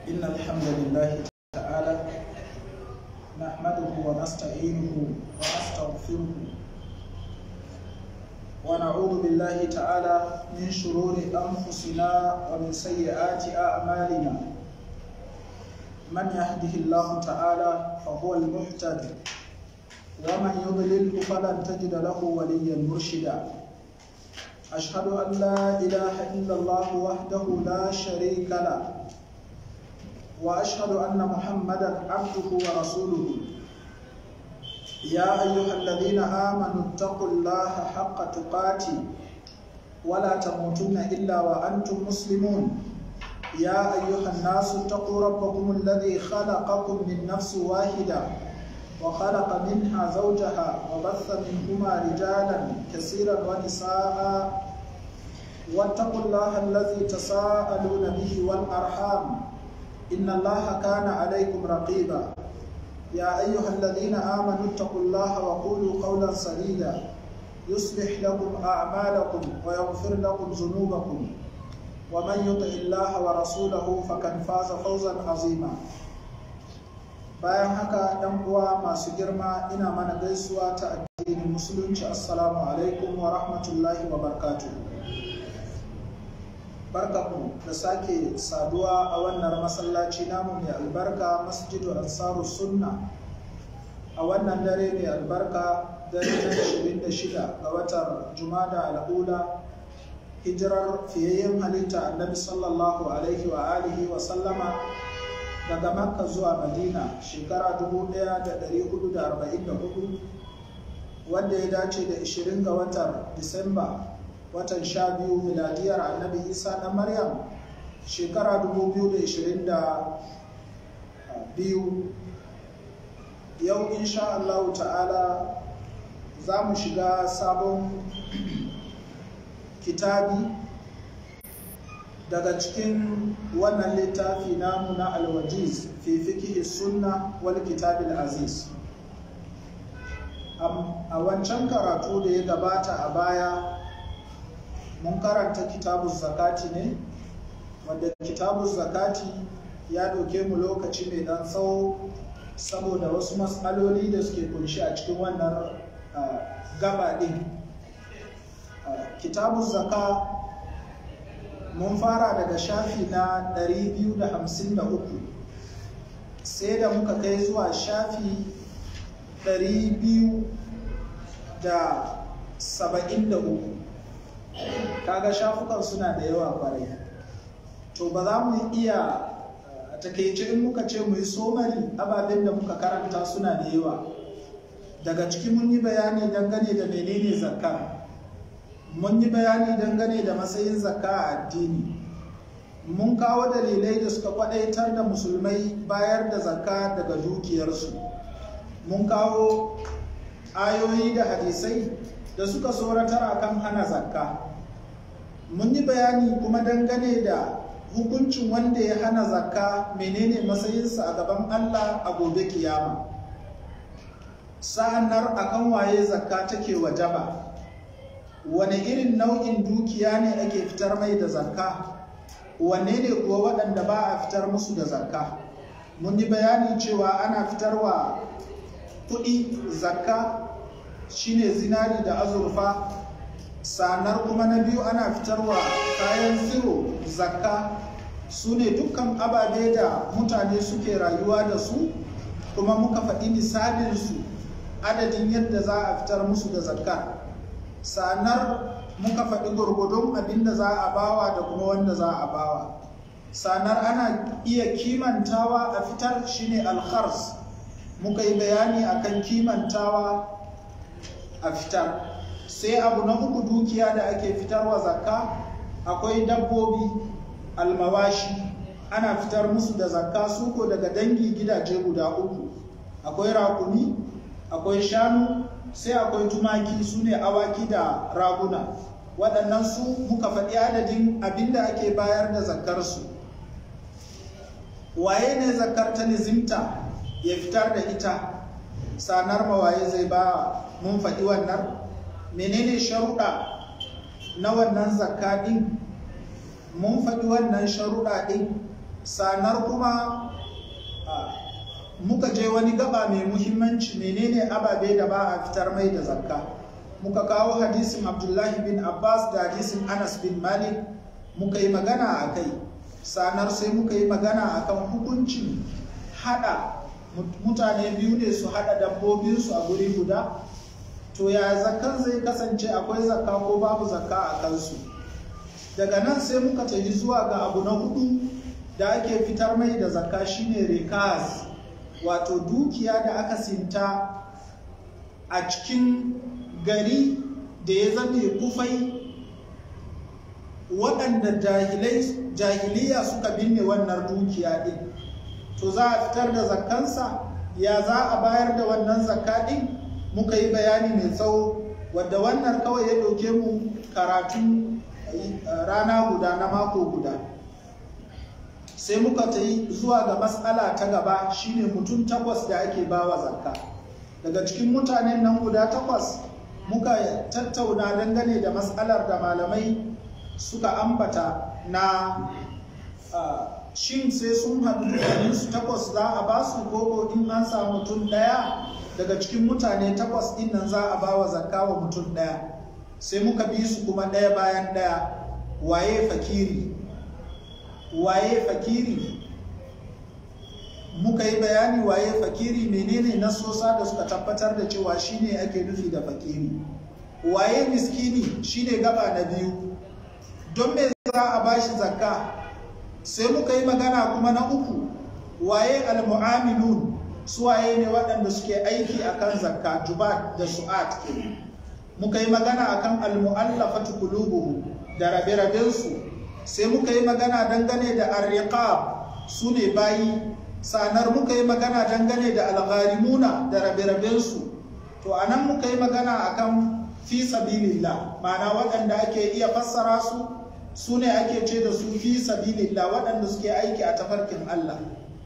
إن الحمد لله تعالى نحمده ونستعينه ونستغفره ونعوذ بالله تعالى من شرور أنفسنا ومن سيئات أعمالنا من يهده الله تعالى فهو المهتد ومن يضلله فلن تجد له وليا مرشدا أشهد أن لا إله إلا الله وحده لا شريك له وأشهد أن محمدا عبده ورسوله يا أيها الذين آمنوا اتقوا الله حق تقاته ولا تموتن إلا وأنتم مسلمون يا أيها الناس اتقوا ربكم الذي خلقكم من نفس واحدة وخلق منها زوجها وبث منهما رجالا كثيرا ونساء واتقوا الله الذي تساءلون به والأرحام إن الله كان عليكم رقيبا يا أيها الذين آمنوا اتقوا الله وقولوا قولا سديدا يصلح لكم أعمالكم ويغفر لكم ذنوبكم ومن يطع الله ورسوله فقد فاز فوزا عظيما bayan haka ɗan uwa masu girma ina mana gaisuwa ta addinin musulunci assalamu alaikum wa rahmatullahi wa barkatu barkaku da sake saduwa a wannan masallaci namu mai albarka masjidu ansaru sunna a wannan dare mai albarka dare na 26 ga watan jumada al'ula hijirar fiyayyen halitta annabi sallallahu alaihi wa alihi wa sallama daga makka zuwa madina shekara 1444 wanda ya dace da 20 ga watan disamba watan 12 miladiyar annabi isa na maryam shekara 2022 yau insha allahu ta'ala za mu shiga sabon kitabi daga cikin wannan littafi namu na alwajiz fi fikihi sunna wal kitabil aziz a wancan karatu da ya gabata a baya mun karanta kitabun zakati ne wanda kitabun zakati ya ɗauke mu lokaci mai ɗan tsawo saboda wasu matsaloli da suke kunshi a cikin wannan gaba ɗin kitabun zaka mun fara daga shafi na 253 sai da muka kai zuwa shafi 273 kaga shafukan suna da yawa kwarai to ba za mu iya a takaice in muka ce mu yi somari ababen da muka karanta suna da yawa daga ciki mun yi bayani dangane da menene zakka mun yi bayani dangane da matsayin zakka a addini mun kawo dalilai da suka kwadaitar da musulmai bayar da zakka daga dukiyarsu mun kawo ayoyi da hadisai da suka tsoratar akan hana zakka mun yi bayani kuma dangane da hukuncin wanda ya hana zakka menene matsayinsa a gaban allah a gobe kiyama sa'annar akan waye zakka take wajaba wane irin nau'in dukiya ne ake fitar mai da zakka wane ne kuwa waɗanda ba a fitar musu da zakka mun yi bayani cewa ana fitarwa kuɗi zakka shine zinari da azurfa sanar kuma na biyu ana fitarwa kayan tsiro zakka su ne dukkan ababe da mutane suke rayuwa da su kuma muka faɗi misalinsu adadin yadda za a fitar musu da zakka sanar muka faɗi gurgudun abin da za a bawa da kuma wanda za a bawa sanar ana iya kimantawa a fitar shine alkhars muka yi bayani akan kimantawa a fitar sai abu na uku dukiya da ake fitarwa zakka akwai dabbobi almawashi ana fitar musu da zakka suko daga dangi gidaje guda uku akwai rakumi akwai shanu sai akwai tumaki su ne awaki da raguna waɗannan su muka faɗi adadin abinda ake bayar da zakkarsu waye ne zakkar ta nizimta ya fitar da ita sanar mawaye zai ba mun faɗi wannan menene sharuɗa na wannan zakka ɗin mun faɗi wannan sharuɗa ɗin sanar kuma muka je wani gaba mai muhimmanci menene ababe da ba a fitar mai da zakka muka kawo hadisin abdullahi bin abbas da hadisin anas bin malik muka yi magana a kai sanar sai muka yi magana a kan hukuncin hada mutane biyu ne su hada dabbobinsu a guri guda to ya zakkan zai kasance akwai zakka ko babu zakka a kansu daga nan sai muka tafi zuwa ga abu na hudu da ake fitar mai da zakka shine rikas wato dukiya da aka sinta a cikin gari da ya zame kufai waɗanda jahiliya suka binne wannan dukiya ɗin to za a fitar da zakkansa ya za a bayar da wannan zakka ɗin muka yi bayani mai tsawo wadda wannan kawai ya ɗauke mu karatu rana guda na mako guda sai muka ta yi zuwa ga matsala ta gaba shine mutum takwas da ake bawa zakka daga cikin mutanen nan guda takwas muka tattauna dangane da matsalar da malamai suka ambata na shin sai sun haɗu su takwas za a ba su koko in an samu mutum ɗaya daga cikin mutane takwas ɗin nan za a ba wa zakka wa mutum ɗaya sai muka bi su kuma ɗaya bayan ɗaya waye fakiri waye fakiri muka yi bayani waye fakiri menene nasosa da suka tabbatar da cewa shine ake nufi da fakiri waye miskini shine gaba na biyu don me za a bashi zakka sai muka yi magana kuma na uku waye almu'amilun su waye ne waɗanda suke aiki akan zakka jubat da su'at muka yi magana akan almu'allafatu qulubuhum da rabe-rabensu sai muka yi magana dangane da arriqab su ne bayi sanar muka yi magana dangane da algharimuna da rabe-rabensu to anan muka yi magana akan fi sabilillah ma'ana waɗanda ake iya fassara su su ne ake ce da su fi sabilillah waɗanda suke aiki a tafarkin Allah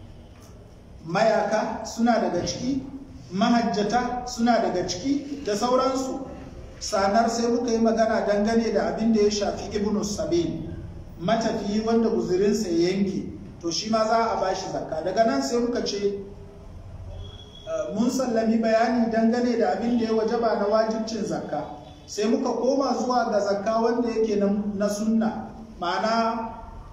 mayaka suna daga ciki mahajjata suna daga ciki da sauransu sanar sai muka yi magana dangane da abin da ya shafi ibnu sabil matafiyi wanda guzurinsa ya yanke to shi ma za a bashi zakka daga nan sai muka ce mun sallami bayani dangane da abin da ya wajaba na wajibcin zakka sai muka koma zuwa ga zakka wanda yake na sunna ma'ana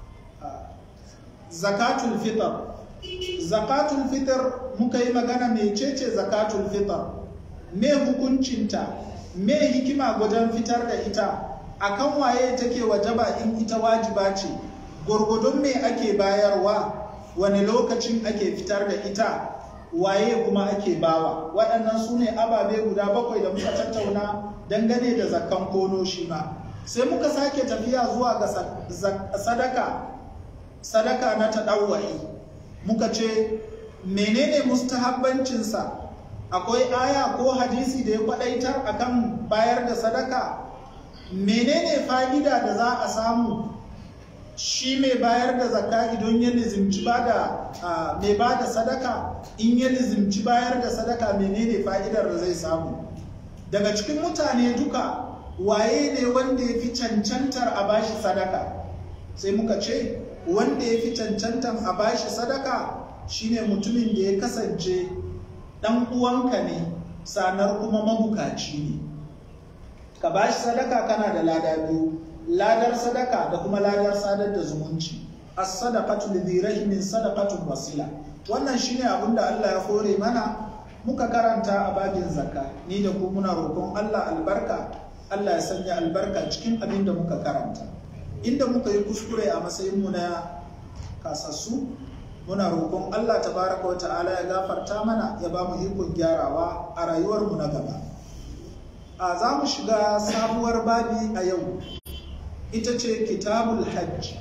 zakatul fitr zakatul fitr muka yi magana mecece zakatul fitr me hukuncinta me hikima gudan fitar da ita akan waye take wajaba in ita wajiba ce gwargwadon me ake bayarwa wani lokacin ake fitar da ita waye kuma ake bawa waɗannan su ne ababe guda bakwai da muka tattauna dangane da zakkan kono shi ma sai muka sake tafiya zuwa ga sadaka sadaka na taɗawwa'i muka ce menene mustahabbancinsa akwai aya ko hadisi da ya kwadaitar akan bayar da sadaka menene fa'ida da za a samu shi mai bayar da zakka idan ya lizimci ba da mai ba da sadaka in ya lizimci bayar da sadaka menene fa'idar da zai samu daga cikin mutane duka waye ne wanda ya fi cancantar a bashi sadaka sai muka ce wanda ya fi cancantar a bashi sadaka shine mutumin da ya kasance ɗan uwanka ne sanar kuma mabukaci ne ka bashi sadaka kana da lada biyu ladar sadaka da kuma ladar sadar da zumunci as-sadaqatu lidhi rahimin sadaqatun wasila wannan shine abin da Allah ya hore mana muka karanta a babin zakka ni da ku muna roƙon Allah albarka Allah ya sanya albarka cikin abin da muka karanta inda muka yi kuskure a matsayin mu na kasassu muna roƙon Allah tabaraka wa ta'ala ya gafarta mana ya ba mu ikon gyarawa a rayuwar mu na gaba a za mu shiga sabuwar babi a yau ita ce kitabul hajj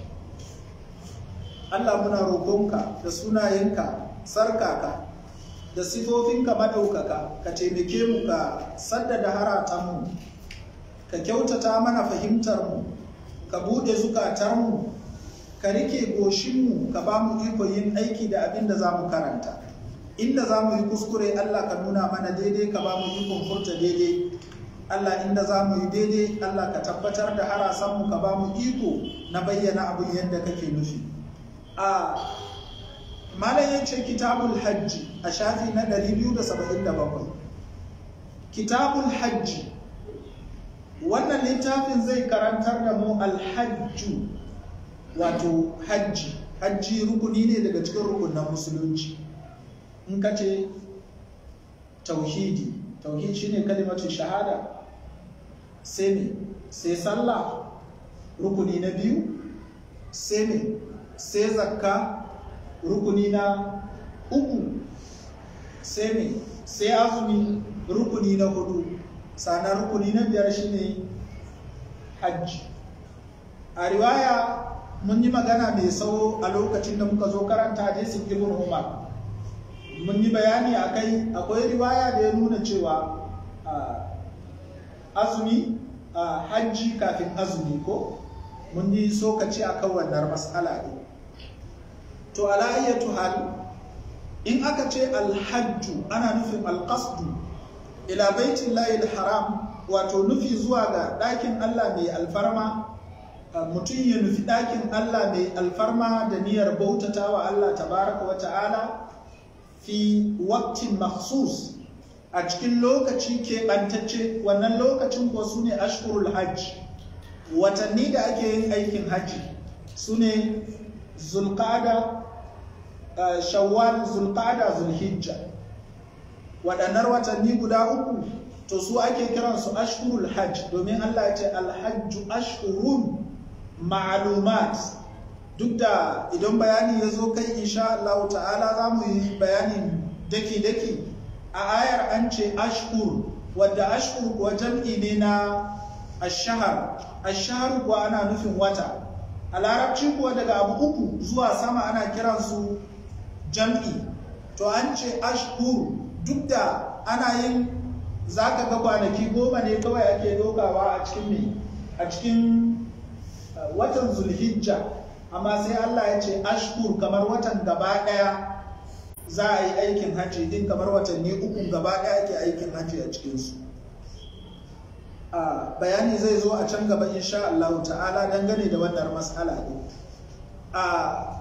Allah muna roƙonka da sunayenka sarkaka da sifofinka maɗaukaka ka taimake mu ka saddada haratanmu ka kyautata mana fahimtarmu ka buɗe zukatarmu ka rike goshinmu ka ba mu iko yin aiki da abin da za mu karanta inda za mu yi kuskure Allah ka nuna mana daidai ka ba mu ikon furta daidai Allah inda za mu yi daidai Allah ka tabbatar da harasanmu ka ba mu iko na bayyana abin yadda kake nufi a malam ya ce kitabul hajji a shafi na 277 kitabul hajji wannan littafin zai karantar da mu alhajju wato hajji hajji rukuni ne daga cikin rukunan musulunci in ka ce tauhidi tauhid shine kalimatu shahada sai ne sai sallah rukuni na biyu sai ne sai zakka rukuni na uku sai ne sai azumi rukuni na hudu sannan rukuni na biyar shine hajji a riwaya mun yi magana mai tsawo a lokacin da muka zo karanta hadisin ibn umar mun yi bayani a kai akwai riwaya da ya nuna cewa azumi hajji kafin azumi ko mun yi sokaci a kan wannan matsala ne to alayyatu hal in aka ce alhajju ana nufin alqasdu ila baitin layil haram wato nufi zuwa ga ɗakin allah mai alfarma mutum ya nufi ɗakin allah mai alfarma da niyyar bautata wa allah tabaraka wa ta'ala fi waktin maksus a cikin lokaci keɓantacce wannan lokacin kuwa su ne ashkurul hajji watanni da ake yin aikin hajji su ne zulqada shawwal zulqada zulhijja waɗannan watanni guda uku to su ake kiransu ashkurul hajj domin Allah ya ce alhajju ashkurun ma'lumat duk da idan bayani ya zo kai insha Allah ta'ala za mu yi bayanin daki-daki a ayar an ce ashkur wadda ashkur kuwa jam'i ne na ashahar ashahar kuwa ana nufin wata a larabci kuwa daga abu uku zuwa sama ana kiransu jam'i to an ce ashkur duk da ana yin za ka ga kwanaki goma ne kawai ake dokawa a cikin me a cikin watan zulhijja amma sai Allah ya ce ashkur kamar watan gaba daya za a yi aikin hajji din kamar watanni uku gaba daya ake aikin hajji a cikinsu bayani zai zo a can gaba insha Allah ta'ala dangane da wannan mas'ala din a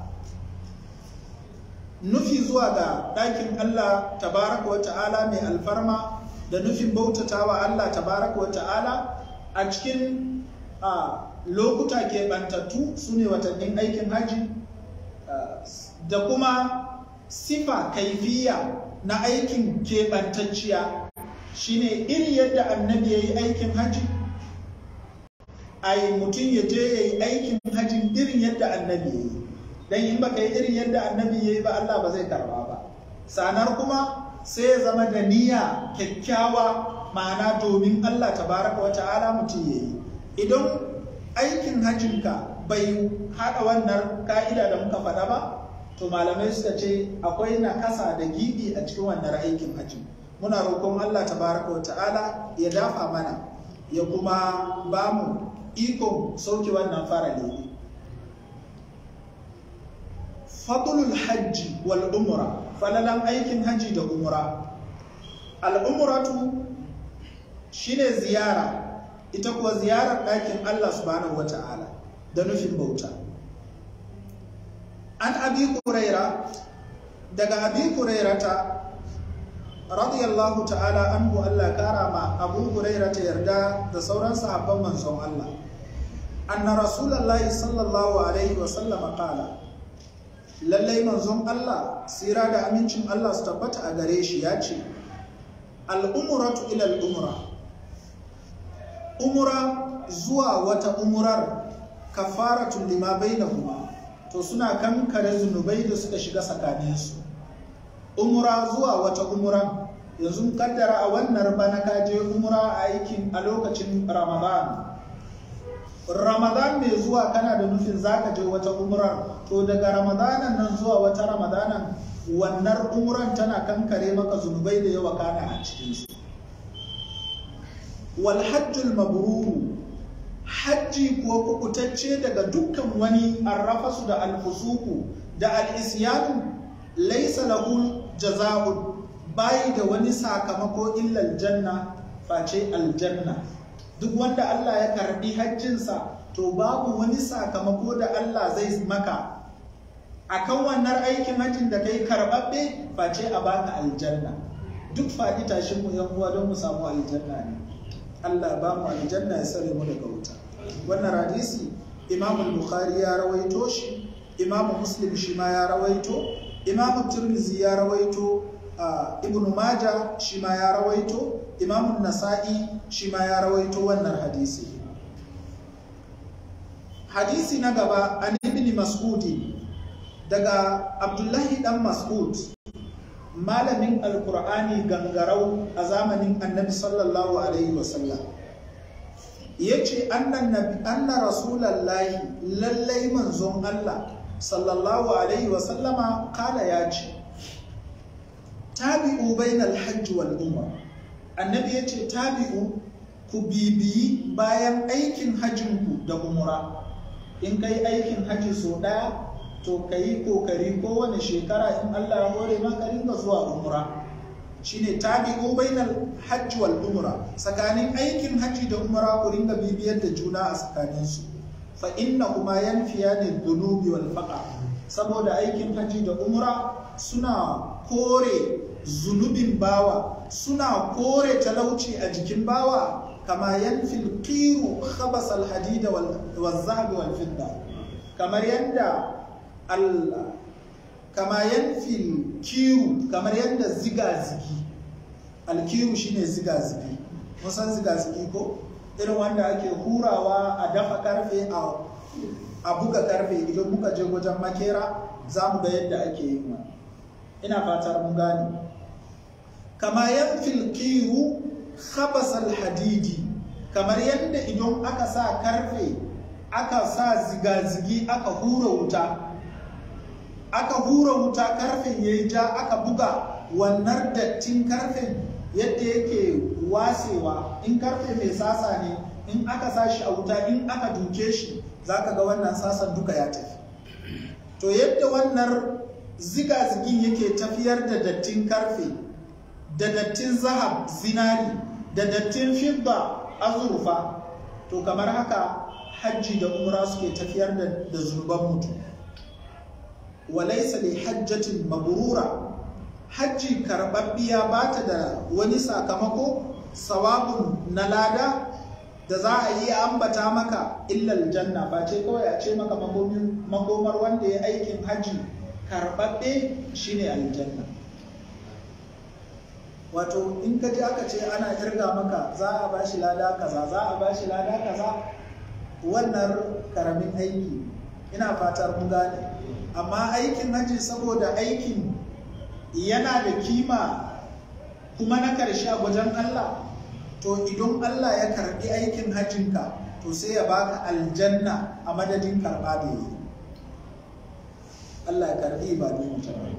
nufi zuwa ga ɗakin Allah tabaraka wa ta'ala mai alfarma da nufin bautatawa Allah tabaraka wa ta'ala a cikin lokuta keɓantattu su ne watannin aikin haji da kuma sifa kaifiya na aikin keɓantacciya shine iri yadda annabi ya yi aikin haji ai mutum ya je ya yi aikin hajin irin yadda annabi ya yi dan in baka yi irin yadda annabi ya yi ba Allah ba zai karba ba sanar kuma sai ya zama da niyya kyakkyawa ma'ana domin Allah tabaraka wa ta'ala mutum ya yi idan aikin hajjinka bai haɗa wannan ka'ida da muka faɗa ba to malamai suka ce akwai nakasa da gibi a cikin wannan aikin hajji muna roƙon Allah tabaraka wa ta'ala ya dafa mana ya kuma ba mu ikon sauke wannan farali fadlul hajji wal umra falalan aikin hajji da umra al umratu shine ziyara ita kuwa ziyarar ɗakin Allah subhanahu wa ta'ala da nufin bauta an abi kuraira daga abi kurairata radiyallahu ta'ala anhu Allah kara ma abu kurairata yarda da sauran sahabban manzon Allah anna rasulullahi sallallahu alaihi wa sallama qala lallai manzon Allah sira da amincin Allah su tabbata a gare shi ya ce al-umratu ila al-umra umra zuwa wata umurar kafaratun lima bainahuma to suna kankare zunubai da suka shiga tsakaninsu umra zuwa wata umuran yanzu kaddara a wannan bana ka je umra a aikin a lokacin ramadan ramadan mai zuwa kana da nufin zaka je wata umrar to daga ramadanan nan zuwa wata ramadanan wannan umran tana kankare maka zunubai da yawa kana a cikinsu walhajjul mabruru hajji kuwa kubutacce daga dukkan wani arrafasu da alfusuku da al'isyanu laisa lahu jaza'un bayi da wani sakamako illal janna face aljanna duk wanda Allah ya karbi hajjinsa to babu wani sakamako da Allah zai maka akan wannan aikin hajjin da kai karɓaɓɓe face a baka aljanna duk faɗi tashin mu yan uwa don mu samu aljanna ne Allah ba mu aljanna ya sare mu daga wuta wannan hadisi Imam Bukhari ya rawaito shi Imam Muslim shi ma ya rawaito Imam Tirmidhi ya rawaito Ibn Majah shi ma ya rawaito Imam Nasa'i shi ma ya rawaito wannan hadisi hadisi na gaba an ibn Mas'udi daga Abdullahi dan Mas'ud malamin alkur'ani gangarau a zamanin annabi sallallahu alaihi wasallam ya ce anna rasulallahi lallai manzon Allah sallallahu alaihi wasallama kala ya ce tabi'u bainal hajji wal umra annabi ya ce tabi'u ku bibiyi bayan aikin hajjinku da umra in kai aikin hajji so ɗaya to ka yi kokari kowane shekara in Allah ya hore maka ringa zuwa umra shine tabi'u bainal hajji wal umra tsakanin aikin hajji da umra ku ringa bibiyar da juna a tsakanin su fa inna kuma yanfiyani dhunubi wal faqa saboda aikin hajji da umra suna kore zunubin bawa suna kore talauci a jikin bawa kama yanfil qiru khabas al hadida wal zahab wal fidda kamar yadda Allah kama yanfil kiru kamar yadda ziga-zigi alkiru shine ziga-zigi musan ziga-zigi ko irin wanda ake hurawa a dafa karfe a buga karfe idan muka je wajen makera za mu ga yadda ake yi wa ina fatar mun gane kama yanfil kiru khabasal hadidi kamar yadda idan aka sa karfe aka sa ziga-zigi aka hura wuta aka hura wuta karfen ya yi ja aka buga wannan dattin karfen yadda yake wasewa in karfe mai sasa ne in aka sa shi a wuta in aka duke shi za ka ga wannan sasan duka ya tafi to yadda wannan ziga-zigin yake tafiyar da dattin karfe da dattin zahab zinari da dattin fidda azurfa to kamar haka hajji da umra suke tafiyar da zunuban mutum walaisa li hajjatin mabrura hajji karbabbiya ba ta da wani sakamako sawabun na lada da za a yi ambata maka illal janna ba ce kawai a ce maka makomar wanda ya aikin hajji karbabbe shine aljanna wato in ka ji aka ce ana irga maka za a bashi lada kaza za a bashi lada kaza wannan karamin aiki ina fatar mun gane amma aikin hajji saboda aikin yana da kima kuma na karshe a wajen Allah to idan Allah ya karbi aikin hajjinka to sai ya baka aljanna a madadin karba da yi Allah ya karbi ibadun mutum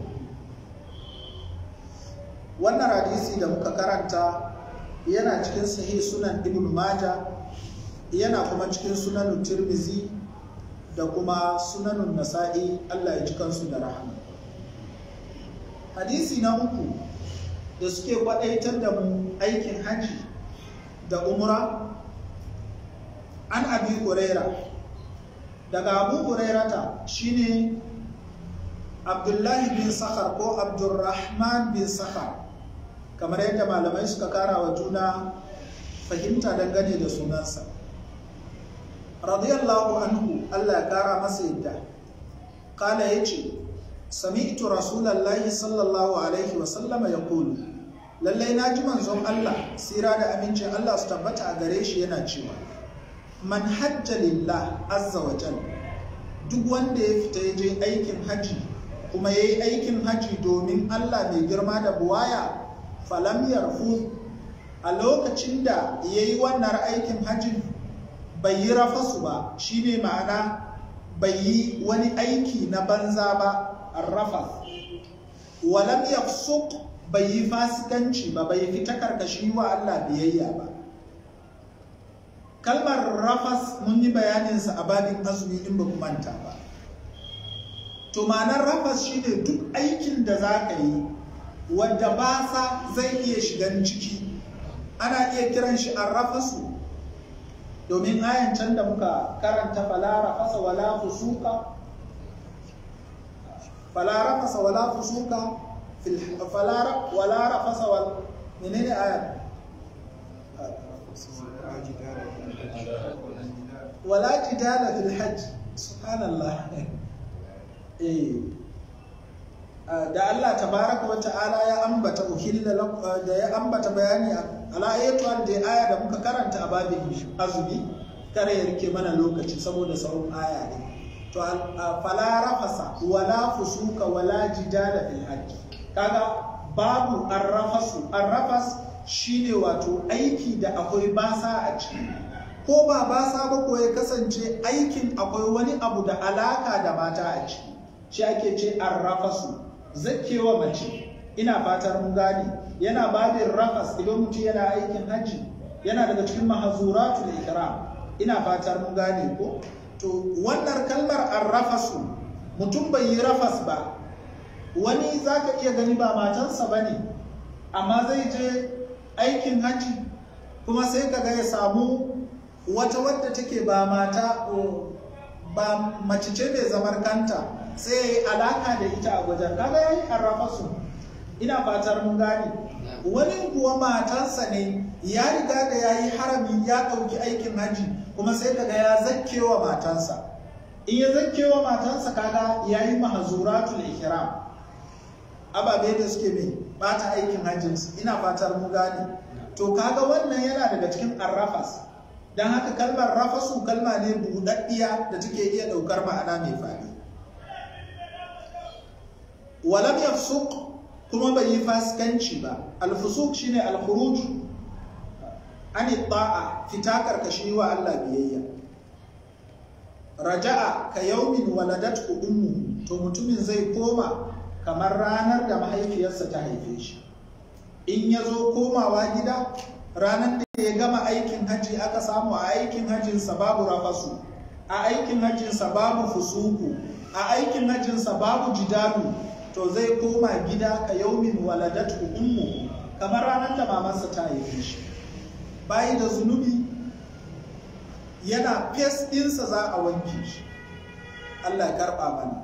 wannan hadisi da muka karanta yana cikin sahih sunan ibn maja yana kuma cikin sunan tirmizi da kuma sunanun nasa'i Allah ya ji kansu da rahama hadisi na uku da suke kwadaitar da mu aikin hajji da umra an abi huraira daga abu hurairata shine abdullahi bin sakhar ko abdurrahman bin sakhar kamar yadda malamai suka kara wa juna fahimta dangane da sunansa radiyallahu anhu Allah ya kara masa yadda kala ya ce sami'tu rasulallahi sallallahu alaihi wasallama ya kulu lallai na ji manzon Allah sira da amincin Allah su tabbata a gare shi yana cewa man hajja lillah azza wa jal duk wanda ya fita ya je aikin haji kuma ya yi aikin haji domin Allah mai girma da buwaya falam yarfu a lokacin da ya yi wannan aikin hajjin bai yi rafasu ba shine ma'ana bai yi wani aiki na banza ba arrafa walam yafsuq bai yi fasikanci ba bai fita karkashi wa Allah biyayya ba kalmar rafas mun yi bayaninsa a babin azumi in ba manta ba to ma'anar rafas shine duk aikin da za ka yi wadda basa zai iya shigan ciki ana iya kiran shi an rafasu domin ayan can da muka karanta fala rafasa wala fusuka fala rafasa wala fusuka fil fala wala rafasa wal menene aya wala jidala fil hajj subhanallah eh da Allah tabaraka wa ta'ala ya ambata uhilla da ya ambata bayani ala ayatul da aya da muka karanta a babin azumi kare ya rike mana lokaci saboda sauran aya ne to fala rafasa wala fusuka wala jidala fil hajj kaga babu arrafasu arrafas shine wato aiki da akwai basa a ciki ko ba basa ba ko ya kasance aikin akwai wani abu da alaka da mata a ciki shi ake ce arrafasu zakewa mace ina fatar mun gane yana babin rafas idan mutum yana aikin hajji yana daga cikin mahazuratul ikram ina fatar mun gane ko to wannan kalmar arrafasu mutum bai yi rafas ba wani zaka iya gani ba matansa bane amma zai je aikin hajji kuma sai kaga ya samu wata wadda take ba mata ba mace ce mai zamar kanta sai ya yi alaka da ita a wajen kaga ya yi arrafa su ina fatar mun gane wani kuwa matansa ne ya riga da ya yi harami ya ɗauki aikin hajji kuma sai kaga ya zakkewa matansa in ya zakkewa matansa kaga ya yi mahazuratul ihram ababe da suke mai bata aikin hajjinsu ina fatar mun gane to kaga wannan yana daga cikin arrafas don haka kalmar rafasu kalma ne buɗaɗɗiya da take iya ɗaukar ma'ana mai faɗi walam yafsuq kuma bai yi fasikanci ba alfusuk shine alkhuruj an ta'a fita karkashi wa Allah biyayya raja'a ka yaumin waladatu ummu to mutumin zai koma kamar ranar da mahaifiyarsa ta haife shi in ya zo komawa gida ranar da ya gama aikin hajji aka samu a aikin hajjinsa babu rafasu a aikin hajjinsa babu fusuku a aikin hajjinsa babu jidalu to zai koma gida ka yaumin waladatu ummu kamar ranar da mamansa ta haife shi bayi da zunubi yana fes ɗinsa za a wanke shi Allah ya karɓa mana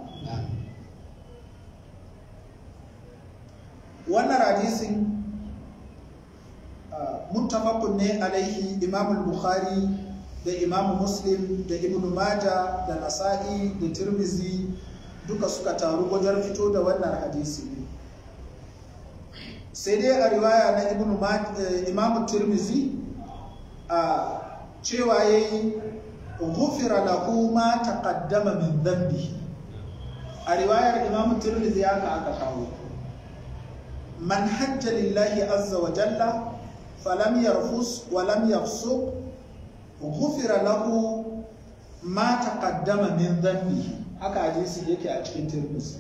wannan hadisin muttafaqun ne alaihi imam bukhari da imam muslim da ibn maja da nasa'i da tirmizi duka suka taru wajen fito da wannan hadisi sai dai a riwaya na ibn imam tirmizi a cewa yayi ghufira lahu ma taqaddama min dhanbihi a riwayar imam tirmizi haka aka kawo man hajja lillahi azza wa jalla falam yarfus wa lam yafsuq ghufira lahu ma taqaddama min dhanbihi haka hadisi yake a cikin tirmidhi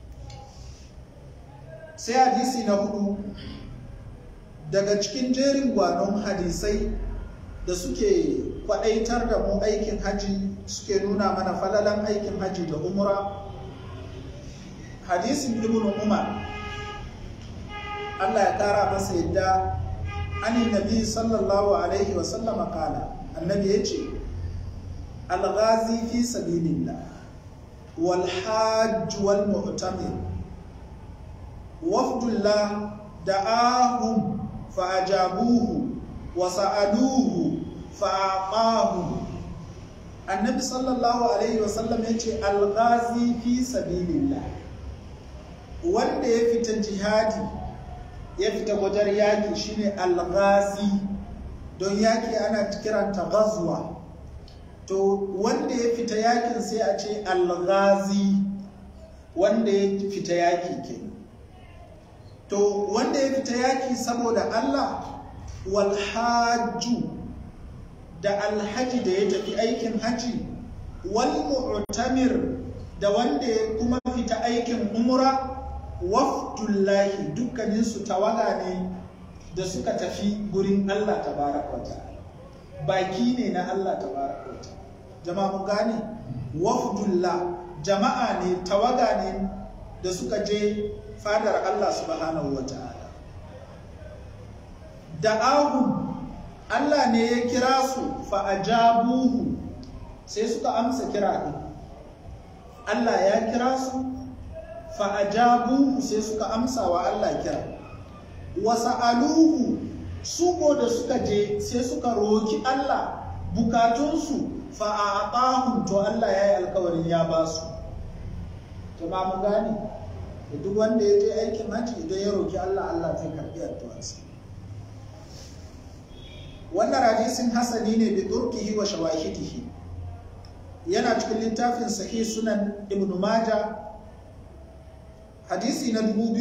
sai hadisi na hudu daga cikin jerin gwanon hadisai da suke kwadaitar da mu aikin haji suke nuna mana falalan aikin haji da umra hadisin ibnu umar Allah ya kara masa yadda ani nabi sallallahu alaihi wa sallama kala annabi ya ce alghazi fi sabilillah wal hajj wal mu'tamir wafdullah da'ahum fa ajabuhu wa sa'aluhu fa aqahu annabi sallallahu alaihi wa sallam ya ce alghazi fi sabilillah wanda ya fita jihadi ya fita wajen yaƙi shine alghazi don yaƙi ana kiranta ghazwa to wanda ya fita yaƙin sai a ce alghazi wanda ya fita yaƙi ke to wanda ya fita yaƙi saboda Allah walhaju da alhaji da ya tafi aikin haji wal mu'tamir da wanda ya kuma fita aikin umra wafdullahi dukkaninsu tawaga ne da suka tafi gurin Allah tabaraka wa ta'ala baki ne na Allah tabaraka wa ta'ala jama'a mun gane wafdullah jama'a ne tawaga ne da suka je fadar Allah subhanahu wa ta'ala da'ahum Allah ne ya kira su fa ajabuhu sai suka amsa kira din Allah ya kira su fa'ajabu sai suka amsa wa Allah kira wasa'aluhu su ko da suka je sai suka roki Allah bukatunsu fa'aɓahun to Allah ya yi alkawarin ya ba su jama'a mun gane da duk wanda ya je aikin hajji idan ya roki Allah Allah zai karɓi addu'arsa wannan hadisin hasani ne bi turkihi wa shawahidihi yana cikin littafin sahih sunan ibn maja hadisi na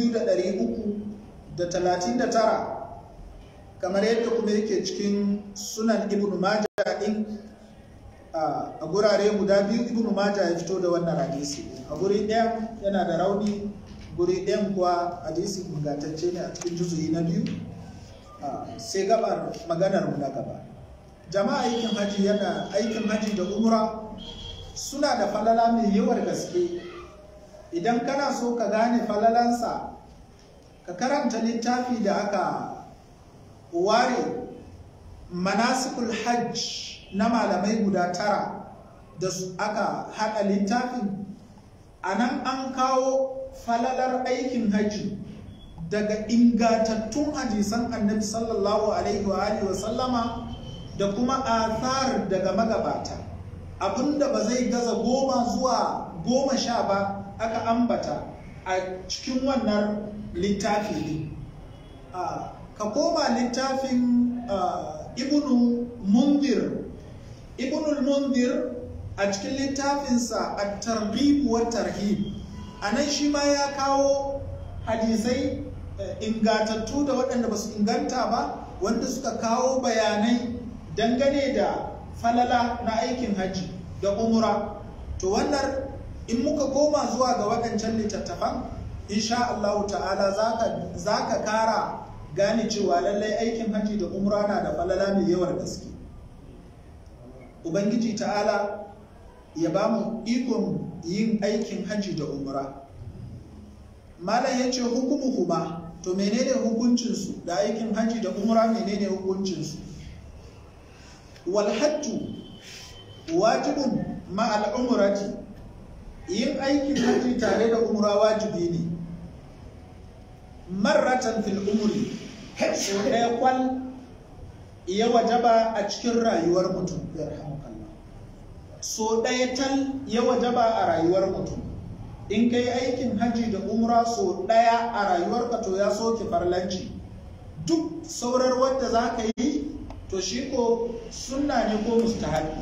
2339 kamar yadda kuma yake cikin sunan ibn maja din a gurare guda biyu ibn maja ya fito da wannan hadisi a guri ɗaya yana da rauni guri ɗayan kuwa hadisi ingantacce ne a cikin juzuyi na biyu sai gabar maganar mu na gaba jama'a aikin haji yana aikin haji da umra suna da falala mai yawar gaske idan kana so ka gane falalansa ka karanta littafi da aka ware manasikul hajj na malamai guda tara da aka haɗa littafin a nan an kawo falalar aikin haji daga ingantattun hadisan annabi sallallahu alaihi wa alihi wa sallama da kuma athar daga magabata abinda ba zai gaza goma zuwa goma sha ba aka ambata a cikin wannan littafi ne ka koma littafin ibnu mundir ibnu mundir a cikin littafinsa a targhib wa tarhib a nan shi ma ya kawo hadisai ingantattu da waɗanda ba su inganta ba wanda suka kawo bayanai dangane da falala na aikin hajji da umura to wannan in muka koma zuwa ga waɗancan littattafan insha Allah ta'ala za ka kara gane cewa lallai aikin hajji da umra na da falala mai yawar gaske ubangiji ta'ala ya ba mu ikon yin aikin hajji da umra malam ya ce hukumu kuma to menene hukuncinsu da aikin hajji da umra menene hukuncinsu wal hajju wajibun ma'al umrati yin aikin hajji tare da umra wajibi ne marratan fil umri so ɗaya kwal ya wajaba a cikin rayuwar mutum so ɗaya tal ya wajaba a rayuwar mutum in ka yi aikin hajji da umra so ɗaya a rayuwarka to ya soke farlanci duk saurar wadda za ka yi to shi ko sunna ne ko mustahabi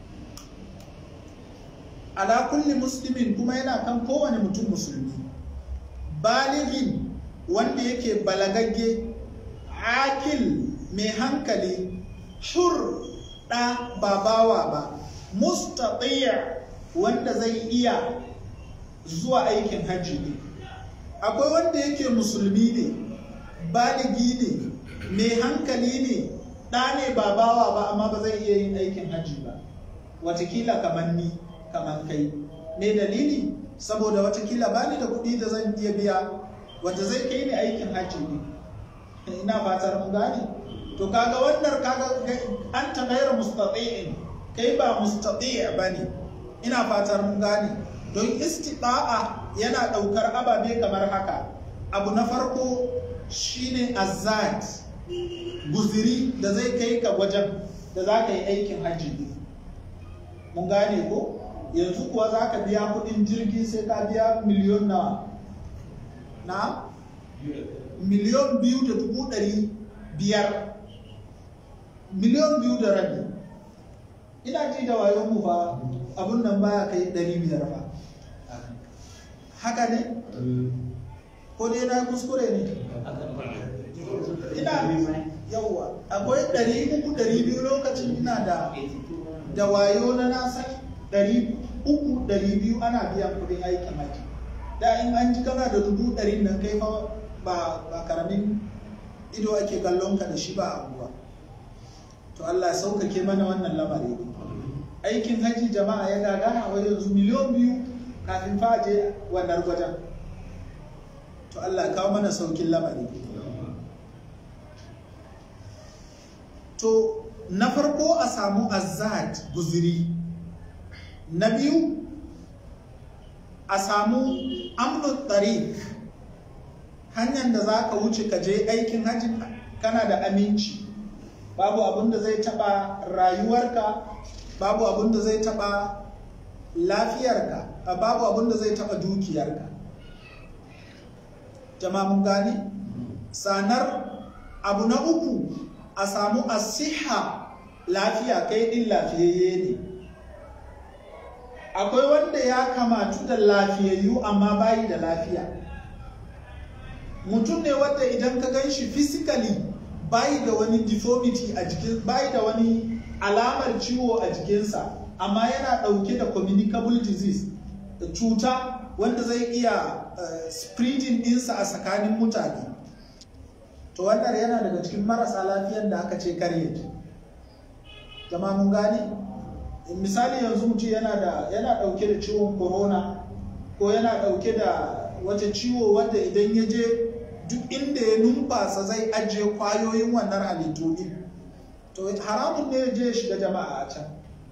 ala kulli muslimin kuma yana kan kowane mutum musulmi baligin wanda yake balagagge akil mai hankali hur ɗa ba bawa ba mustatiya wanda zai iya zuwa aikin hajji ne akwai wanda yake musulmi ne baligi ne mai hankali ne ɗa ne ba bawa ba amma ba zai iya yin aikin hajji ba watakila kamar ni kamar kai me dalili saboda watakila ba ni da kuɗi da zan iya biya wanda zai kai ni aikin hajji ne ina fatar mun gane to kaga wannan kaga an ta gaira mustati'in kai ba mustati' bane ina fatar mun gane don istida'a yana daukar ababe kamar haka abu na farko shine azad guziri da zai kai ka wajen da za ka yi aikin hajji mun gane ko yanzu kuwa za ka biya kudin jirgi sai ka biya miliyon nawa na miliyon biyu da dubu ɗari biyar miliyon biyu da rabi ina ji da wayon mu fa abun nan baya kai ɗari biyar fa haka ne ko dai na kuskure ne ina yauwa akwai ɗari uku ɗari biyu lokacin ina da da wayo na nasa ɗari uku ɗari biyu ana biyan kuɗin aikin haji da in an ji kana da dubu ɗari nan kai fa ba ba karamin ido ake kallon ka da shi ba abuwa to Allah sauƙaƙe mana wannan lamari aikin haji jama'a ya gagara wa yanzu miliyon biyu kafin fa je wannan wajen to Allah kawo mana saukin lamari to na farko a samu azad guziri na biyu a samu amnu tariq hanyar da za ka wuce ka je aikin hajji kana da aminci babu abin da zai taɓa rayuwarka babu abin da zai taɓa lafiyarka babu abin da zai taɓa dukiyarka jama'a mun gani sanar abu na uku a samu asiha lafiya kai din lafiyayye ne akwai wanda ya kamatu da lafiyayyu amma bayi da lafiya mutum ne wanda idan ka gan shi physically bayi da wani deformity a jikin bayi da wani alamar ciwo a jikinsa amma yana ɗauke da communicable disease da cuta wanda zai iya uh, spreading ɗinsa a tsakanin mutane to wannan yana daga cikin marasa lafiyar da aka ce karye jama'a mun gane misali yanzu mutum yana da yana ɗauke da ciwon corona ko yana ɗauke da wata ciwo wanda idan ya je duk inda ya numfasa zai ajiye kwayoyin wannan halittu din to haramun ne ya je ya shiga jama'a a can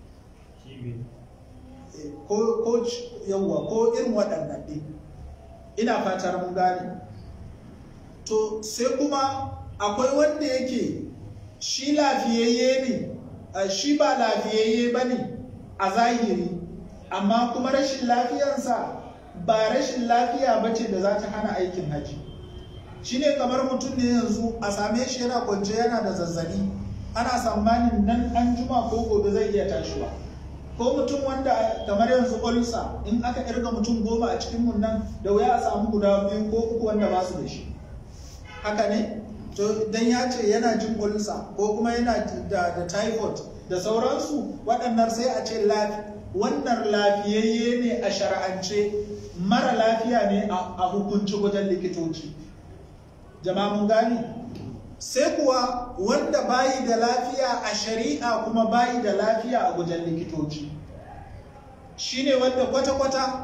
ko yawwa ko irin waɗannan ɗin ina fatar mun gane to sai kuma akwai wanda yake shi lafiyayye ne shi ba lafiyayye ba ne a zahiri amma kuma rashin lafiyarsa ba rashin lafiya ba ce da za ta hana aikin haji shi ne kamar mutum ne yanzu a same shi yana kwance yana da zazzabi ana tsammanin nan an juma ko gobe zai iya tashiwa ko mutum wanda kamar yanzu olsa in aka irga mutum goma a cikin mun nan da wuya a samu guda biyu ko uku wanda ba su da shi haka ne to dan ya ce yana jin olsa ko kuma yana da, da typhoid da sauransu waɗannan sai a ce wannan lafiyayye ne a shar'ance mara lafiya ne a hukunci wajen likitoci jama'a mun gani sai kuwa wanda bayi da lafiya a shari'a kuma bayi da lafiya a wajen likitoci shine wanda kwata-kwata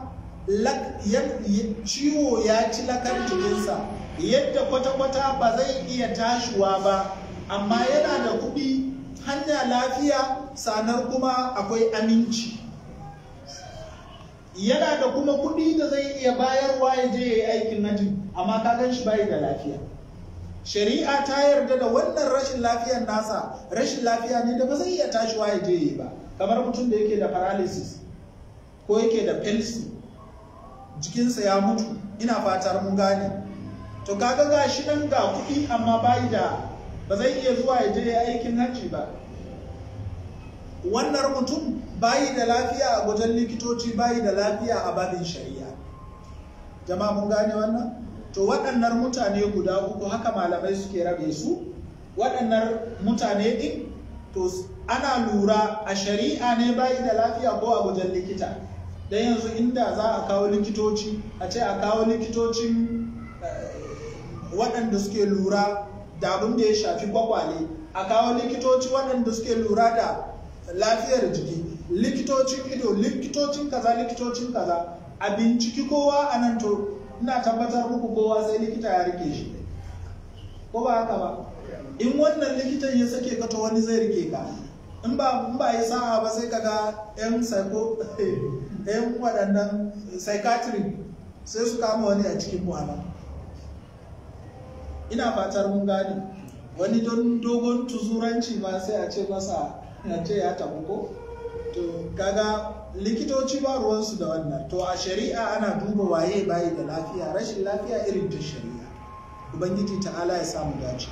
ciwo ya ci lakar jikinsa yadda kwata-kwata ba zai iya tashiwa ba amma yana da kuɗi hanya lafiya sanar kuma akwai aminci yana da kuma kuɗi da zai iya bayarwa ya je ya yi aikin haji amma ka gan shi bayi da lafiya shari'a ta yarda da wannan rashin lafiyar nasa rashin lafiya ne da ba zai iya tashiwa ya je yi ba kamar mutum da yake da paralysis ko yake da pelsi jikinsa ya mutu ina fatar mun gane to kaga ga shi nan ga kuɗi amma bayi da ba zai iya zuwa ya je ya aikin hajji ba wannan mutum bayi da lafiya a wajen likitoci bayi da lafiya a babin shari'a jama'a mun gane wannan to waɗannan mutane guda uku haka malamai suke rabe su waɗannan mutane ɗin to ana lura a shari'a ne bayi da lafiya ko a wajen likita don yanzu inda za a kawo likitoci a ce a kawo likitocin waɗanda suke lura da abin da ya shafi kwakwale a kawo likitoci waɗanda suke lura da lafiyar jiki likitocin ido likitocin kaza likitocin kaza a binciki kowa a nan to ina tabbatar muku kowa sai likita ya rike shi ko ba haka ba in wannan likitan ya sake ka to wani zai rike ka in ba in ba ya sa'a ba sai kaga yan psycho yan waɗannan psychiatric sai su kama wani a cikin mu'amala ina fatar mun gane wani don dogon tuzuranci ma sai a ce masa a ce ya tabu ko to kaga likitoci ba ruwansu da wannan to a shari'a ana duba waye bayi da lafiya rashin lafiya irin ta shari'a ubangiji ta'ala ya samu dace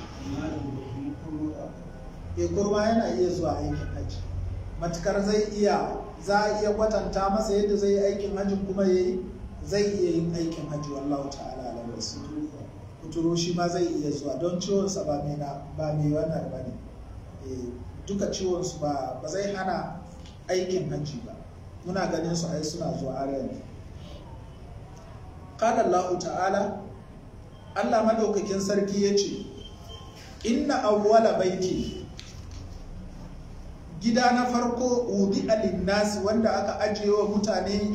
ya kurma yana iya zuwa aikin haji matukar zai iya za a iya kwatanta masa yadda zai yi aikin hajji kuma ya zai iya yin aikin hajji wallahu ta'ala ala wasu kuturo shi ma zai iya zuwa don ciwonsa ba mai ba mai wannan ba ne duka ciwonsu ba ba zai hana aikin hajji ba muna ganin su ai suna zuwa arewa qala Allah ta'ala Allah madaukakin sarki yace inna awwala baiti gida na farko wudi alinnasi wanda aka ajiye wa mutane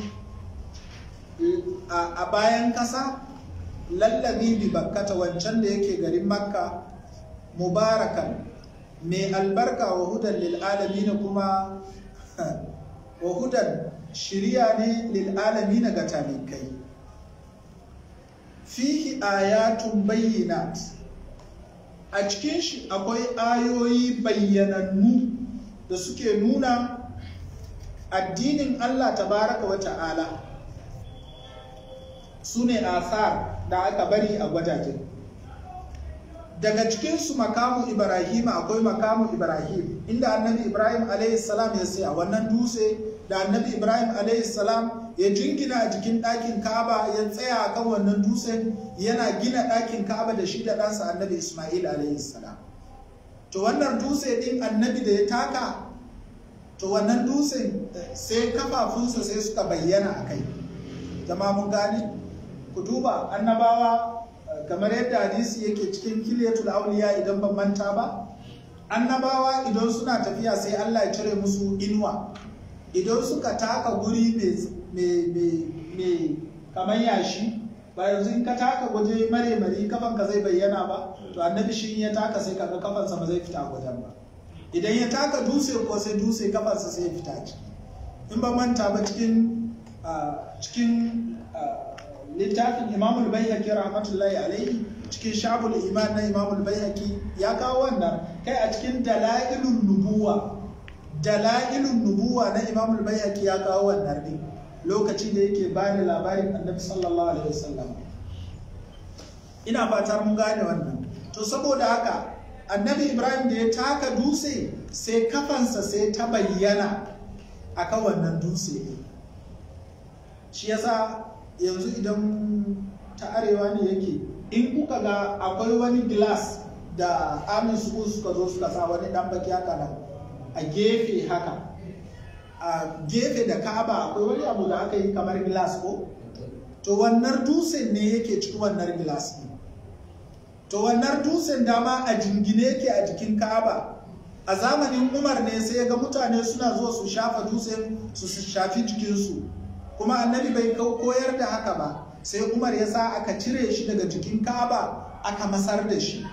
a bayan kasa lallabi bi bakkata wancan da yake garin makka mubarakan mai albarka wa hudan lil'alamina kuma wa hudan shirya ne lil'alamina ga talikai fihi ayatun bayyinat a cikin shi akwai ayoyi bayyanannu da suke nuna addinin Allah tabaraka wa ta'ala su ne asar da aka bari a gwajajen daga cikinsu makamu ibrahim akwai makamu ibrahim inda annabi ibrahim salam ya saya wannan dutse da annabi ibrahim salam ya jingina a jikin ɗakin ka'aba ya tsaya a kan wannan dutsen yana gina ɗakin ka'aba da shi da ɗansa annabi ismail salam to wannan dutse ɗin annabi da ya taka to wannan dutsen sai kafafunsa sai suka bayyana a kai zama mun gane ku duba annabawa kamar yadda hadisi yake cikin kiliyatul auliya idan ban manta ba annabawa idan suna tafiya sai Allah ya cire musu inuwa idan suka taka guri mai kamar yashi ba yanzu in ka taka gwaje mare mari kafanka zai bayyana ba to annabi shi ya taka sai kaga kafansa ba zai fita gwajen ba idan ya taka dutse ko sai dutse kafansa sai ya fita ciki in ba manta ba cikin cikin littafin imamul baihaqi rahmatullahi alaihi cikin shabul iman na imamul baihaqi ya kawo wannan kai a cikin dalailun nubuwa dalailun nubuwa na imamul baihaqi ya kawo wannan din lokaci da yake ba da labarin annabi sallallahu alaihi wasallam ina fatar mun gane wannan to saboda haka annabi ibrahim da ya taka dutse sai kafansa sai ta bayyana akan wannan dutse shi yasa yanzu idan ta arewa ne yake in kuka ga akwai wani glass da amin su suka zo suka sa wani dan baki haka nan a gefe haka a gefe da ka'aba akwai wani abu da aka yi kamar glass ko to wannan dutsen ne yake cikin wannan glass ne to wannan dutsen dama a jingine yake a jikin ka'aba a zamanin umar ne sai ga mutane suna zuwa su shafa dutsen su shafi jikinsu kuma annabi bai koyar da haka ba sai umar ya sa aka cire shi daga jikin ka'aba aka masar da shi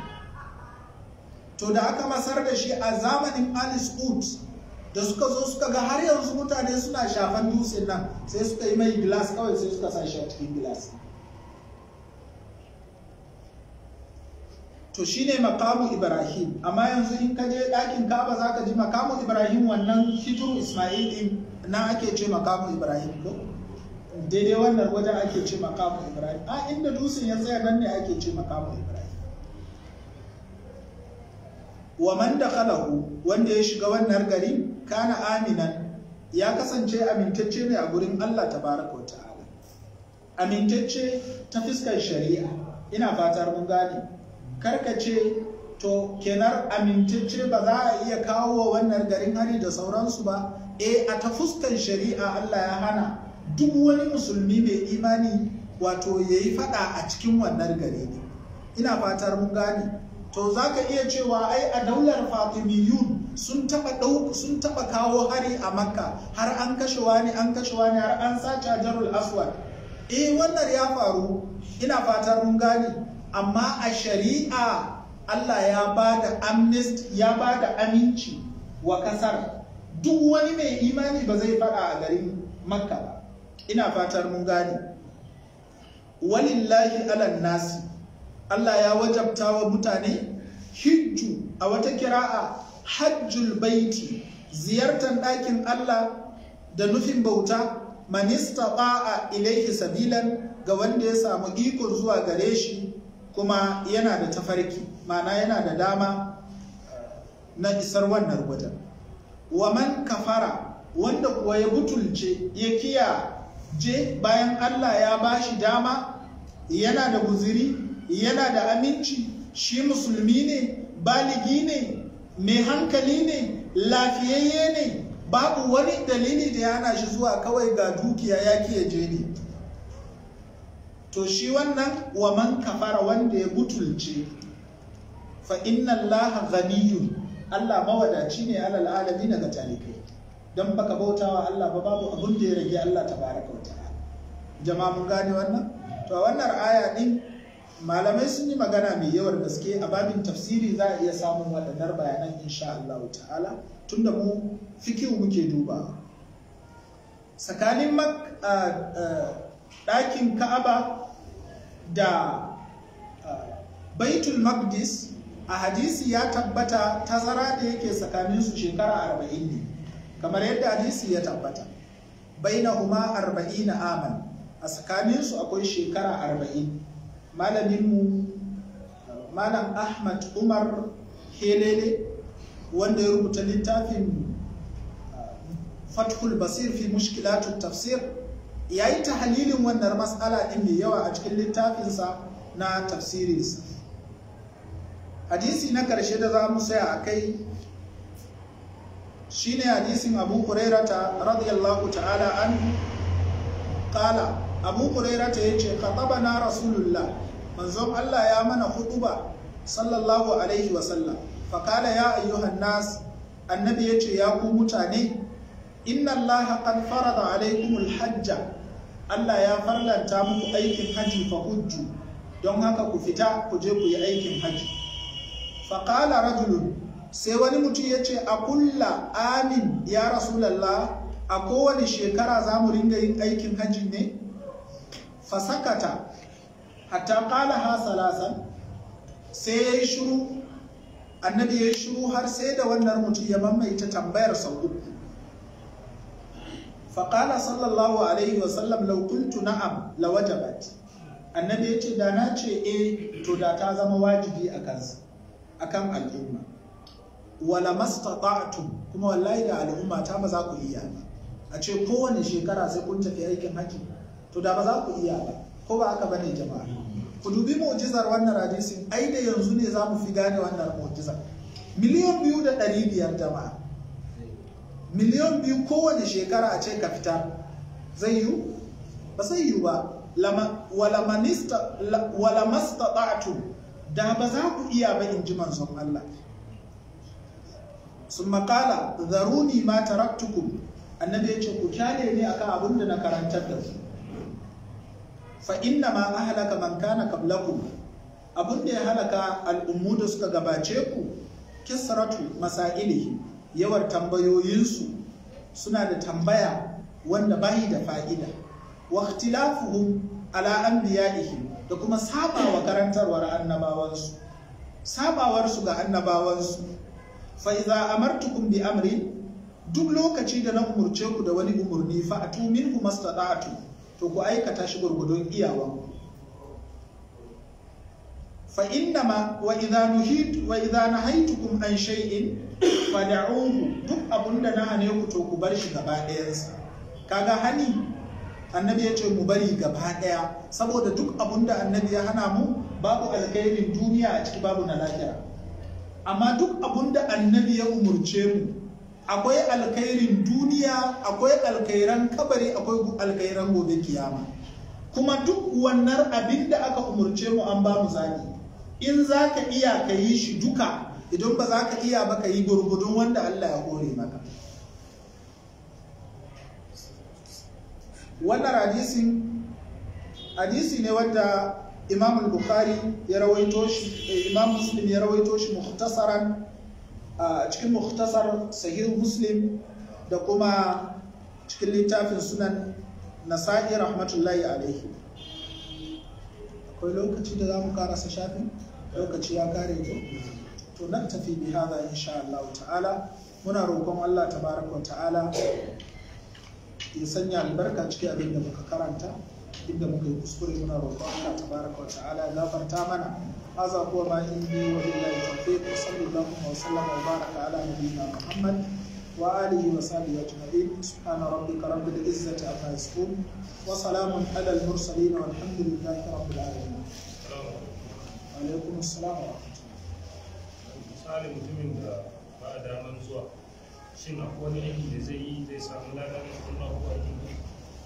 to da aka masar da shi a zamanin alice ud da suka zo suka ga har yanzu mutane suna shafan dutsen nan sai suka yi mai gilas kawai sai suka sa shi a cikin gilas to shine makamu ibrahim amma yanzu in ka je ɗakin kaba za ka ji makamu ibrahim wannan hijiru ismail din na ake ce makamu ibrahim ko daidai wannan wajen ake ce makamu ibrahim a inda dutsen ya tsaya nan ne ake ce makamu ibrahim wa man dakhalahu wanda ya shiga wannan gari kana aminan ya kasance amintacce ne a gurin Allah tabaraka ta'ala amintacce ta fiskar shari'a ina fatar mun gane karkace to kenar amintacce ba za a iya kawo wa wannan garin hari da sauransu ba e a ta fuskan shari'a Allah ya hana duk wani musulmi mai imani wato ya yi fada a cikin wannan gari ne ina fatar mun gane to za ka iya cewa ai a daular fatimiyun sun taba sun taba kawo hari a makka har an kashe wani an kashe wani har an sace jarul aswad eh wannan ya faru ina fatar mun gane amma a shari'a Allah ya ba da amnest ya ba da aminci wa kasar duk wani mai imani ba zai fada a garin makka ba ina fatar mun gane walillahi alan nasi Allah ya wajabta wa mutane hijju a wata kira'a hajjul baiti ziyartar ɗakin Allah da nufin bauta manista ba'a ilaihi sabilan ga wanda ya samu ikon zuwa gare shi kuma yana da tafarki mana yana da dama na isar wannan wajen wa man kafara wanda kuwa ya butulce ya kiya je bayan Allah ya bashi dama yana da guziri yana da aminci shi musulmi ne baligi ne mai hankali ne lafiyayye ne babu wani dalili da ya hana shi zuwa kawai ga dukiya ya kiya je ne to shi wannan wa man kafara wanda ya butulce fa inna allaha ghaniyun Allah mawadaci ne alal alamin ga talikai dan baka bautawa Allah ba babu abun da ya rage Allah tabaraka wa ta'ala jama'a mun gane wannan to a wannan aya din malamai sun yi magana mai yawar gaske a babin tafsiri za a iya samun waɗannan bayanan insha Allah ta'ala tunda mu fikihu muke duba tsakanin ɗakin ka'aba da baitul maqdis a hadisi ya tabbata tazara da yake tsakaninsu shekara arba'in ne kamar yadda hadisi ya tabbata bainahuma arba'ina aman a tsakaninsu akwai shekara arba'in malaminmu malam ahmad umar helele wanda ya rubuta littafin fathul basir fi mushkilatun tafsir ya yi tahalilin wannan matsala ɗin mai yawa a cikin littafinsa na tafsirinsa hadisi na ƙarshe da za mu saya a kai shine hadisin abu hurairata radiyallahu ta'ala an kala abu hurairata ya ce na rasulullah manzon allah ya mana hutuba sallallahu alaihi wasallam fakala ya ayyuhan nas annabi ya ce ya ku mutane inna allaha qad farada alaikumul hajja allah ya farlanta muku aikin haji fa hujju don haka ku fita ku je ku yi aikin haji faƙala rajulun sai wani mutum ya ce a kulla amin ya rasulallah a kowane shekara za mu ringa yin aikin hajji ne fasakata hatta ƙala ha salasan sai ya yi shuru annabi ya yi shuru har sai da wannan mutum ya mamaita tambayar sau uku faƙala sallallahu alaihi wasallam laukuntu na'am la wajabat annabi ya ce da na ce eh to da ta zama wajibi a kansa akan al'umma wala mastata'tum kuma wallahi da al'umma ta ba za ku iya ba a ce kowane shekara sai kun tafi aikin haji to da ba za ku iya ba ko ba haka bane jama'a ku dubi mu'jizar wannan hadisin ai da yanzu ne za mu fi gane wannan mu'jizar miliyan biyu da ɗari biyar jama'a miliyan biyu kowane shekara a ce ka fita zai yiwu ba zai yiwu ba wala mastata'tum da ba za ku iya ba in ji manzon Allah sun makala zaruni ma taraktukum annabi ya ce ku kyale ne akan abin da na karantar da ku fa inna ma ahlaka man kana qablakum abin da ya halaka al'ummu da suka gabace ku kisratu masailihi yawar tambayoyinsu suna da tambaya wanda bayi da fa'ida wa ikhtilafuhum ala anbiya'ihim da kuma sabawa karantarwar annabawansu sabawarsu ga annabawansu fa idza amartukum bi amri duk lokaci da na umurce ku da wani umurni fa atu minhu mastata'tu to ku aikata shi gurgudun iyawan fa innama wa idza nuhit wa idza nahaytukum an shay'in fad'uhu duk abunda na hane ku to ku bar shi gaba ɗayansa kaga hani annabi ya ce mu bari gaba ɗaya saboda duk abun da annabi ya hana mu babu alkhairin duniya a ciki babu na lahira amma duk abun da annabi ya umurce mu akwai alkhairin duniya akwai alkhairan kabari akwai alkhairan gobe kiyama kuma duk wannan abin da aka umurce mu an ba mu zaɓi in za ka iya ka yi shi duka idan ba za ka iya ba ka yi gurgudun wanda Allah ya hore maka wannan hadisin hadisi ne wanda imam al-bukhari ya rawaito shi imam muslim ya rawaito shi mukhtasaran a cikin mukhtasar sahih muslim da kuma cikin littafin sunan nasa'i rahmatullahi alaihi akwai lokaci da za mu karasa shafin lokaci ya kare to to nan tafi bi hada insha Allah ta'ala muna roƙon Allah tabaraka ta'ala ya sanya albarka cikin abin da muka karanta inda muka yi kuskure muna roƙon Allah tabaraka wa ta'ala ya gafarta mana hadha huwa ma indi wa billahi tawfiq wa sallallahu wa sallama wa baraka ala nabiyyina muhammad wa alihi wa sahbihi ajma'in subhana rabbika rabbil izzati amma yasifun wa salamun ala al mursalin walhamdulillahi rabbil alamin wa alaikum assalam wa misali mutumin da ba a daman zuwa shin akwai wani aiki da zai yi zai samu ladan wannan ko aikin da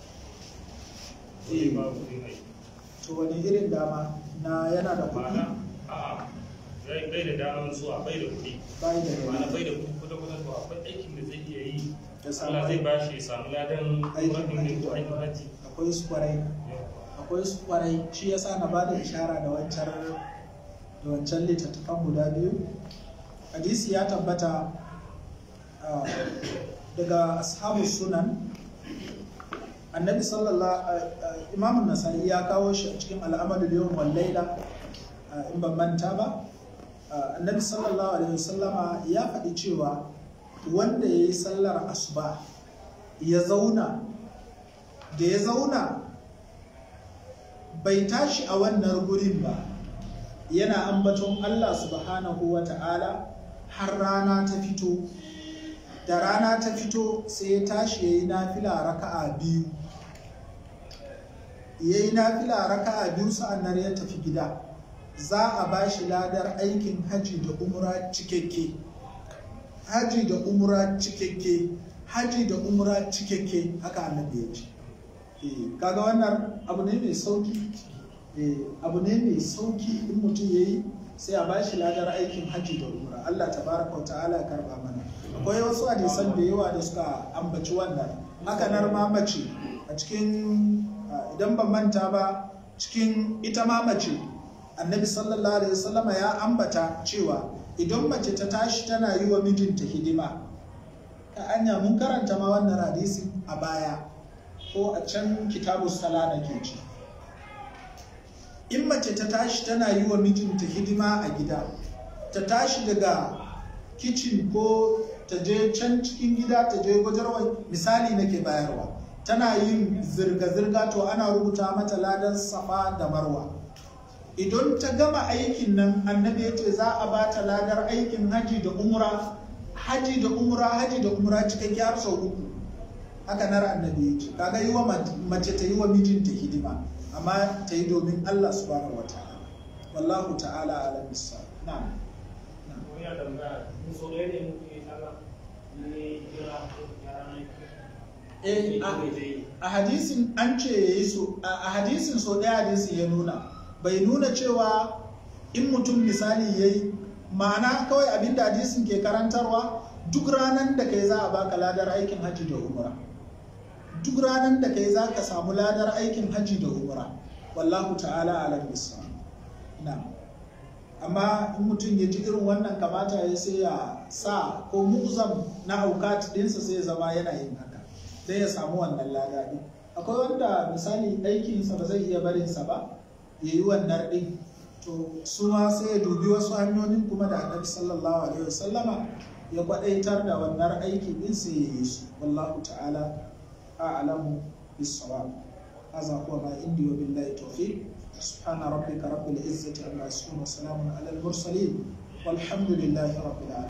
zai ba kudin aiki to wani irin dama na yana da kuɗi ma'ana a'a bai bai da daman zuwa bai da kuɗi bai da ma'ana kuɗi bai da kuɗi kuɗa kuɗa to akwai aikin da zai iya yi Ya samu Allah zai aiki. ba shi ya samu ladan Aikin aikin ne haji. ko aikin haji akwai su kwarai akwai su kwarai shi yasa na bada ishara da wancan da wancan littattafan guda biyu hadisi ya tabbata ah, daga ashabu sunan annabi sallallahu imamun nasa'i ya kawo shi a cikin al'amalul yawm wal laila in ban manta ba annabi sallallahu alaihi wasallama ya faɗi cewa wanda ya yi sallar asuba ya zauna da ya zauna bai tashi a wannan gurin ba yana ambaton Allah subhanahu wa ta'ala har rana ta fito da rana ta fito sai ya tashi ya yi nafila raka'a biyu ya yi nafila raka'a biyu sa'annan ya tafi gida za a ba shi ladar aikin haji da umra cikakke haji da umra cikakke haji da umra cikakke haka annabi ya ce kaga wannan abu ne mai sauki abu ne mai sauki in mutum ya yi sai a bashi ladar aikin hajji da umra Allah tabaraka wa ta'ala ya karba mana akwai wasu hadisan da yawa da suka ambaci wannan haka nar ma mace a cikin idan ban manta ba cikin ita ma mace annabi sallallahu alaihi wasallama ya ambata cewa idan mace ta tashi tana yi wa mijinta hidima ta anya mun karanta ma wannan hadisin a baya ko a can kitabu sala na ke ci in mace ta tashi tana yi wa mijinta hidima a gida ta tashi daga kicin ko ta je can cikin gida ta je gwajarwa misali nake bayarwa tana yin zirga-zirga to ana rubuta mata ladan safa da marwa idan ta gama aikin nan annabi ya ce za a ba ta ladar aikin haji da umra haji da umra haji da umra cikakke har sau uku haka nar annabi ya ce kaga yi wa mace ta yi wa mijinta hidima amma ta yi domin Allah subhanahu wa ta'ala wallahu ta'ala ala bisa na'am a hadisin an ce yayi so a hadisin so ɗaya hadisin ya nuna bai nuna cewa in mutum misali yayi ma'ana kawai abinda hadisin ke karantarwa duk ranar da kai za a baka ladar aikin hajji da umra duk ranar da kai za ka samu ladar aikin hajji da umra wallahu ta'ala ala bisa na amma in mutum ya ji irin wannan kamata ya sai ya sa ko mu'zam na aukat dinsa sai ya zama yana yin haka sai ya samu wannan lada din akwai wanda misali aikinsa ba zai iya barinsa ba ya yi wannan din to su ma sai ya dubi wasu hanyoyin kuma da annabi sallallahu alaihi wasallama ya kwadaitar da wannan aiki din sai ya yi su wallahu ta'ala a'lamu bis-sawab hadha huwa ma indi wa billahi tawfiq subhana rabbika rabbil izzati amma yasifun wa salamun ala al-mursalin والحمد لله رب العالمين